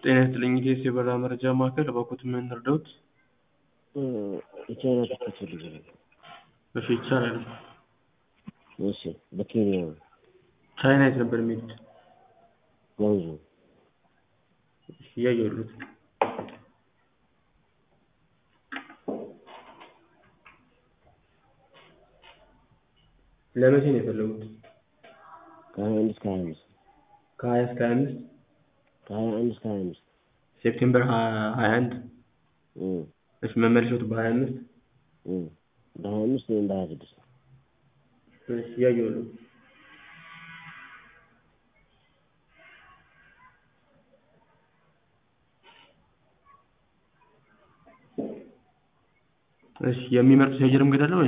ጤና ይስጥልኝ ኢቴስ የበረራ መረጃ ማዕከል እባክዎት ምን እንርዳዎት? የቻይና ትኬት ፈልጌ ነበር። እሺ ይቻላል። እሺ በኬንያ ነው። ቻይና የት ነበር የሚሄዱት? ጓንዙ እሺ እያየሁልዎት ነው። ለመቼ ነው የፈለጉት? ከሀያ አንድ እስከ ሀያ አምስት ከሀያ እስከ ሀያ አምስት ከሀያ አንድ እስከ ሀያ አምስት ሴፕቴምበር ሀያ አንድ እም እሺ መመለሻዎት በሀያ አምስት እም በሀያ አምስት ወይም በሀያ ስድስት እሺ እያየሁልዎት ነው። እሺ የሚመርጡት የአየር መንገድ አለ ወይስ